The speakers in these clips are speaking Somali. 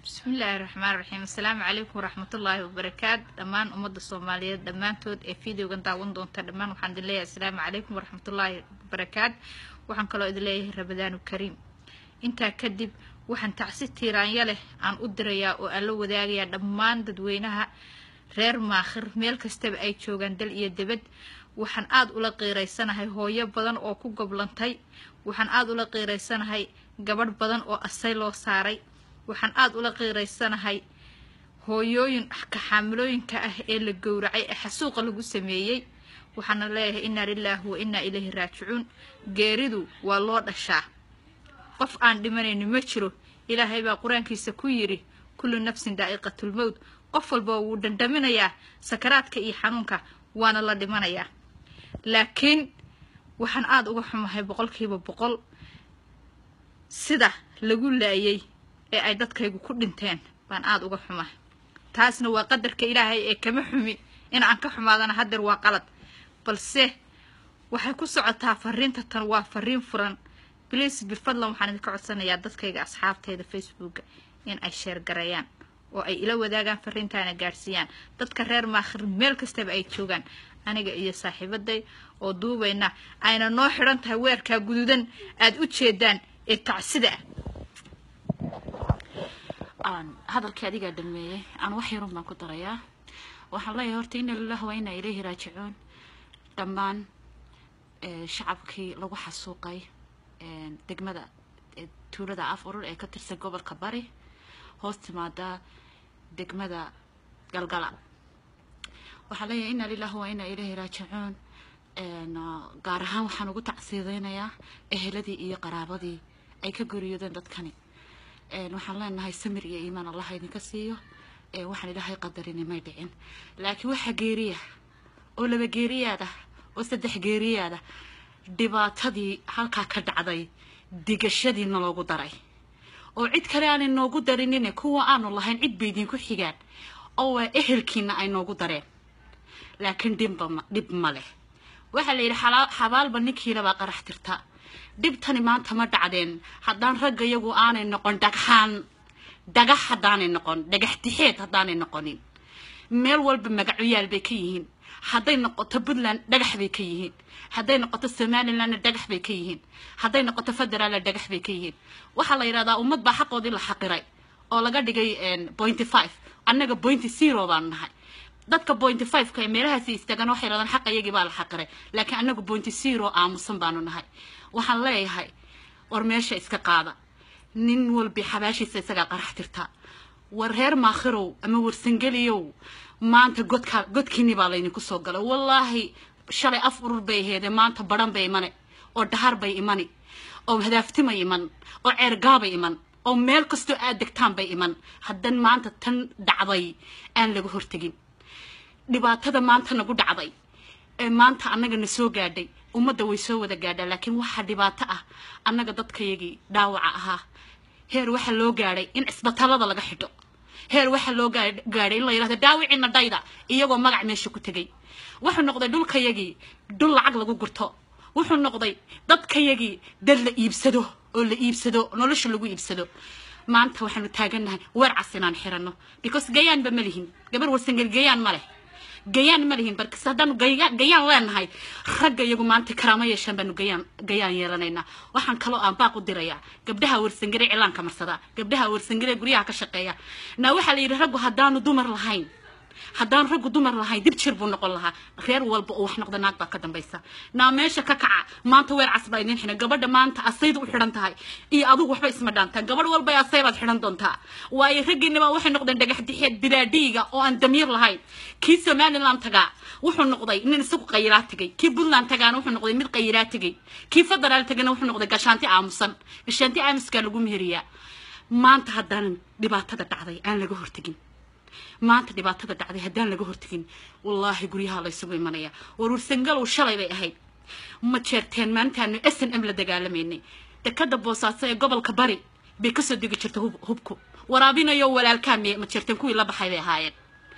bismillaahi raxmaan raxiim assalaamu calaykum waraxmatullaahi wabarakaat dhammaan ummadda soomaaliyeed dhammaantood ee videogan daawan doonta dhammaan waxaan idin leeyahay assalaamu calaykum waraxmatullaahi wabarakaat waxaan kaloo idin leeyahay ramadaanu kariim intaa kadib waxaan tacsi tiiraanya leh aan u dirayaa oo aan la wadaagayaa dhammaan dadweynaha reer maakhir meel kastaba ay joogaan dal iyo debad waxaan aada ula qiiraysanahay hooyo badan oo ku goblantay waxaan aada ula qiiraysanahay gabadh badan oo asay loo saaray waxaan aada ula qiiraysanahay hooyooyin kaxaamilooyinka ah ee la gowracay ee xasuuqa lagu sameeyey waxaana leeyahay innaa lilaahi wa innaa ilayhi raajicuun geeridu waa loo dhashaa qof aan dhimanayni ma jiro ilaahay baa qur-aankiisa ku yidhi kullu nafsin daa'iqatulmowt qof walba wuu dhandhaminayaa sakaraadka iyo xanuunka waana la dhimanayaa laakiin waxaan aada uga xumahay boqolkiiba boqol sida lagu laayay ee ay dadkaygu ku dhinteen baan aada uga xumahay taasna waa qadarka ilaahay ee kama xumi in aan ka xumaadana haddeer waa qalad balse waxay ku socotaa fariinta tan waa fariin furan bliis bifadlan waxaan idinka codsanayaa dadkayga asxaabteeda facebooka in ay sheergareeyaan oo ay ila wadaagaan fariintaana gaadhsiiyaan dadka reer maakhir meel kastaba ay joogaan aniga iyo saaxiibaday oo duubayna ayna noo xidhan tahay weerkaa guduudan aada u jeedaan ee tacsida ah hadalkii adigaa dhameeyey aan wax yarun baan ku darayaa waxaan leeyahay horta ina lilah waa inaa ilayhi raajicuun dhammaan shacabkii lagu xasuuqay degmada tuulada af urur ee ka tirsan gobolka bari hoos timaada degmada galgala waxaan leeyahay ina lilah waa inaa ilayhi raajicuun gaar ahaan waxaan ugu tacsiideynayaa eheladii iyo qaraabadii ay ka goriyoodeen dadkani waxaan leenahay samir iyo iimaan allah idinka siiyo waxaan ilaahay qadarini may dhicin laakiin waxa geeriya oo laba geeriyaad ah oo saddex geeriyaad ah dhibaatadii halkaa ka dhacday digashadiina loogu daray oo cid kale aanay noogu darinine kuwa aanu lahayn cid bay idinku xigaan oo waa ehelkiina ay noogu dareen laakiin dhibba dhib ma leh waxaa la yidhi xabaalba ninkiilabaa qarax tirta dhibtani maanta ma dhacdeen haddaan ragga iyagu aanay noqon dhagxaan dhagax haddaanay noqon dhagax dixeed haddaanay noqonin meel walba magacoyaal bay ka yihiin hadday noqoto puntland dhagax bay ka yihiin hadday noqoto somalilandna dhagax bay ka yihiin hadday noqoto federaalna dhagax bay ka yihiin waxaa la yidhahdaa ummad baa xaqoodii la xaqiray oo laga dhigay pointy five annaga pointy zero baanu nahay dadka pointy five-ka ee meelahaasi istaagan waxay yidhahdaan xaqa iyagii baa la xaqiray laakiin annagu pointy zero aamusan baanu nahay waxaan leeyahay war meesha iska qaada nin walbi xabaashiisa isagaa qarax tirta war reer maakhirow ama warsangeliyow maanta godkaa godkiini baa laydinku soo galay wallaahi shalay af urur bay aheedee maanta badhan bay imane oo dhahar bay imani oo hadaaftimay iman oo ceergaabay iman oo meel kastoo aad degtaan bay iman haddan maanta tan dhacday aan laga hortegin dhibaatada maanta nagu dhacday ee maanta annaga na soo gaadhay ummadda way soo wada gaadhaa laakiin waxaa dhibaato ah annaga dadkayagii dhaawaca ahaa heer waxaa loo gaadhay in cisbatallada laga xidho heer waxaa loo gaadhay in la yidhahdo dhaawiciina dhayda iyagoo magac meesha ku tegay wuxuu noqday dhulkayagii dhul lacag lagu gurto wuxuu noqday dadkayagii dad la iibsado oo la iibsado nolosha lagu iibsado maanta waxaanu taagannahay weer cas inaan xiranno because gayaanba ma lihin gabar warsangel gayaan ma leh gayaan ma lihin barkis haddaanu gayaan leenahay ragga iyagu maanta karaamo yeeshaan baanu gayaan gayaan yeelanaynaa waxaan kaloo aan baaq u dirayaa gabdhaha warsangare cilaanka marsadaa gabdhaha warsangare guryaha ka shaqeeya naa waxaa la yidhi raggu haddaanu dumar lahayn haddaan raggu dumar lahayn dib jir buu noqon lahaa reer walba oo wax noqda naag baa ka dambaysa naa meesha ka kaca maanta weer cas baa idiin xidhan gabadha maanta asayda u xidhan tahay iyo adigu waxba isma dhaantaa gabadh walba asay baad xidhan doontaa waayo raggiinaba waxay noqdeen dhagax dixeed bilaadhiiga oo aan damiir lahayn kii somaliland tagaa wuxuu noqday nin isagu qayiraa tegay kii puntland tagaana wuxuu noqday mid qayiraa tegay kii federaal tagana wuxuu noqday gashaanti aamusan gashaanti aamuskaa lagu meheriyaa maanta haddaanan dhibaatada dhacday aan laga hortegin maanta dhibaatada dhacday haddaan laga hortegin wallaahi guryaha laysugu imanaya war warsangalow shalay bay ahayd ma jeerteen maalintaanu s n m la dagaalamaynay dekada boosaaso ee gobolka bari bay kasoo degi jirta hubku waraabinayo walaalkaa ma jeerteen kuwii la baxay bay ahaayeen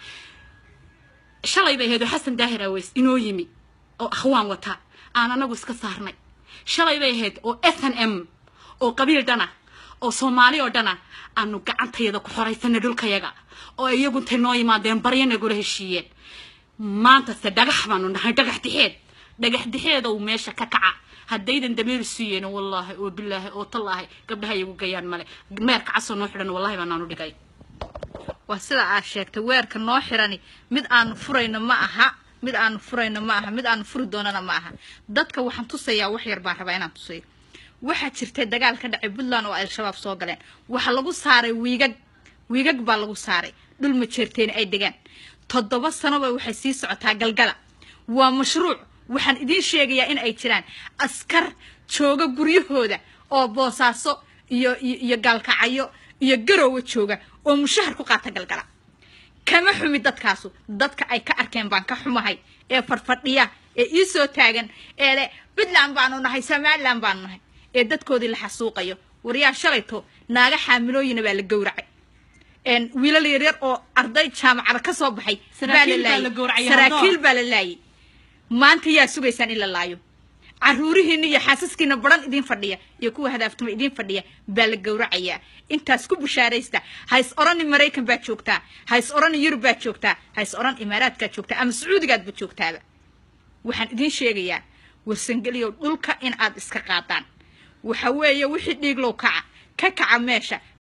shalay bay ahayd oo xasan daahir aweys inoo yimi oo akhwaan wata aan anagu iska saarnay shalay bay ahayd oo s n m oo qabiil dhana oo soomaali oo dhana aanu gacantayada ku xoraysana dhulkayaga oo iyagu intay noo yimaadeen baryo nagula heshiiyeen maantase dhagax baanu nahay dhagax dixeed dhagax dixeeda uu meesha ka kaca haddaydan dameer siiyeen wallaahi oo bilaahi oo tallaahi gabdhaha iyagu gayaan male meerka casoo noo xidhan wallahi baanaanu dhigay waa sida aad sheegtay weerka noo xirani mid aanu furayno ma aha mid aanu furayno ma aha mid aanu furi doonana ma aha dadka waxaan tusayaa wax yar baan rabaa inaan tusayo waxaa jirtay dagaal ka dhacay puntland oo al-shabaab soo galeen waxaa lagu saaray wiigag wiigag baa lagu saaray dhul majeerteeni ay degaan toddoba sanoba waxay sii socotaa galgala waa mashruuc waxaan idiin sheegayaa in ay jiraan askar jooga guryahooda oo boosaaso iyo iyo gaalkacyo iyo garoowa jooga oo mushahar ku qaata galgala kama xumi dadkaasu dadka ay ka arkeen baan ka xumahay ee fadhfadhiya ee ii soo taagan ee le puntland baanu nahay somaliland baanu nahay ee dadkoodii la xasuuqayo waryaa shalayto naaga xaamilooyina baa la gowracay wiilal yaryar oo arday jaamacada ka soo baxay baa la laayay saraakiil baa la laayay maanta yaa sugaysaan in la laayo caruurihiina iyo xaasaskiina baran idiin fadhiya iyo kuwa hadaaftuma idiin fadhiya baa la gowracayaa intaas ku bushaaraysta hays orani maraykan baad joogtaa hays orani yurub baad joogtaa hays oran imaaraadkaad joogtaa ama sacuudigaadba joogtaaba waxaan idiin sheegayaa warsangeliyow dhulka in aad iska qaadaan waxa weeye wixii dhiiglow kaca ka kaca meesha